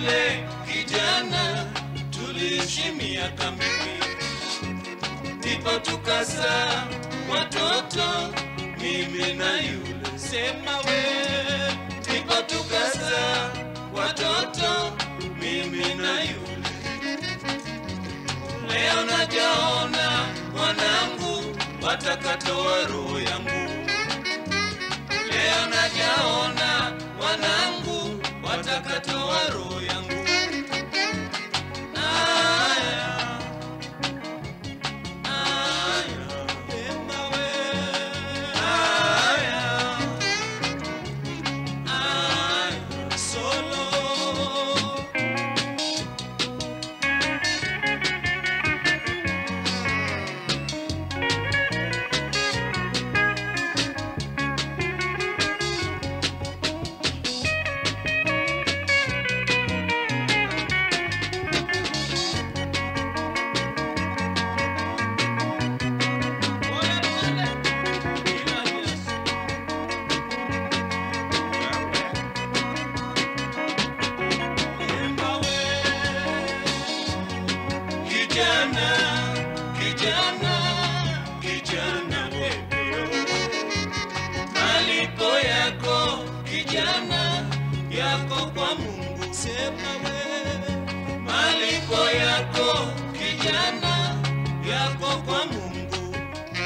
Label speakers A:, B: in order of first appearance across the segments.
A: yule kijana tuliishi miaka mingi, ndipo tukazaa watoto mimi na yule. Sema we, ndipo tukazaa watoto mimi na yule. Leo najaona wanangu watakatoa roho yangu. Leo najaona wanangu watakatoa roho yangu. Aya, aya, ema we. Aya, aya, solo. Kijana, kijana, kijana wewe, malipo yako kijana yako kwa Mungu. Sema wewe, malipo yako kijana yako kwa Mungu.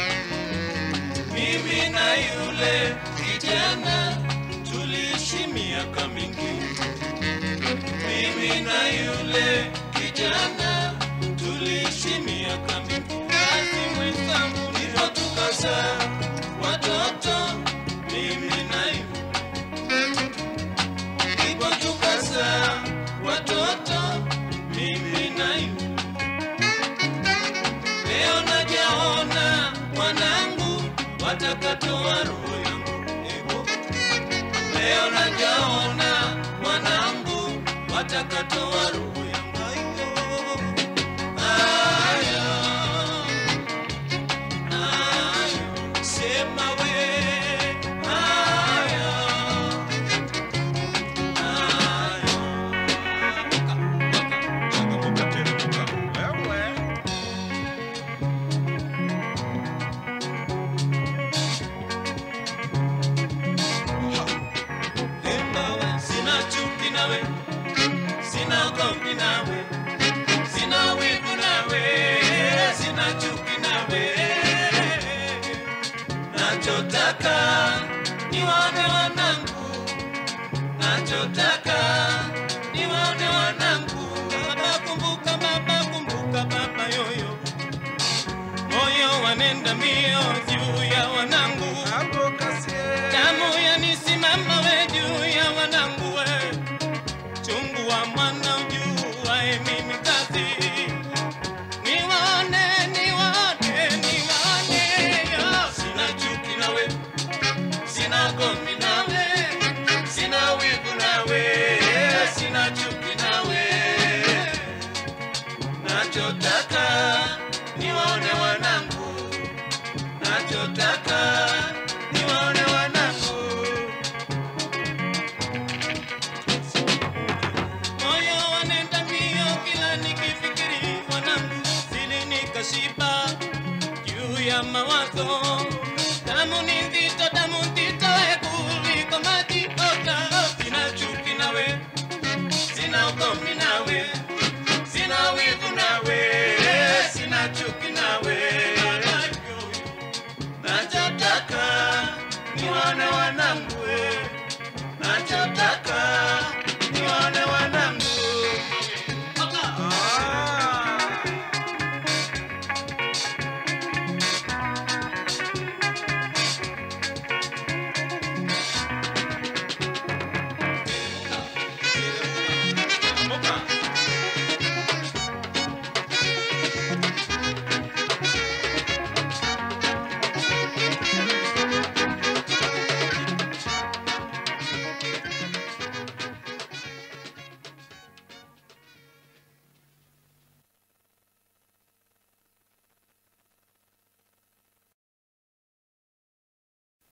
A: Mimi na yule kijana tuliishi miaka mingi mimi na yule kijana tuliishi miaka mingi, kazi mwenzangu, ndipo tukazaa watoto mimi na yule, ndipo tukazaa watoto mimi na yule. Leo najaona mwanangu watakatoa roho yangu, Ego. Leo najaona mwanangu watakatoa roho yangu. Aya, aya, sema we. Aya, aya. Sina chuki nawe, sina gomvi nawe, sina wivu nawe, sina chuki nawe. Nachotaka niwaone wanangu, nachotaka niwaone wanangu. Baba kumbuka, baba kumbuka, baba yoyo, moyo wanenda mbio juu ya wanangu damu yanisimama we juu ya wanangu we chungu wa mwana ujuae mimi kazi niwaone niwaone niwaone yo sina chuki nawe sina gomvi nawe sina wivu nawe sina chuki nawe nachotaka niwaone wanangu nachotaka niwaone wanangu moyo wanenda mbio kila nikifikiri wanangu zili nikashiba juu ya mawazo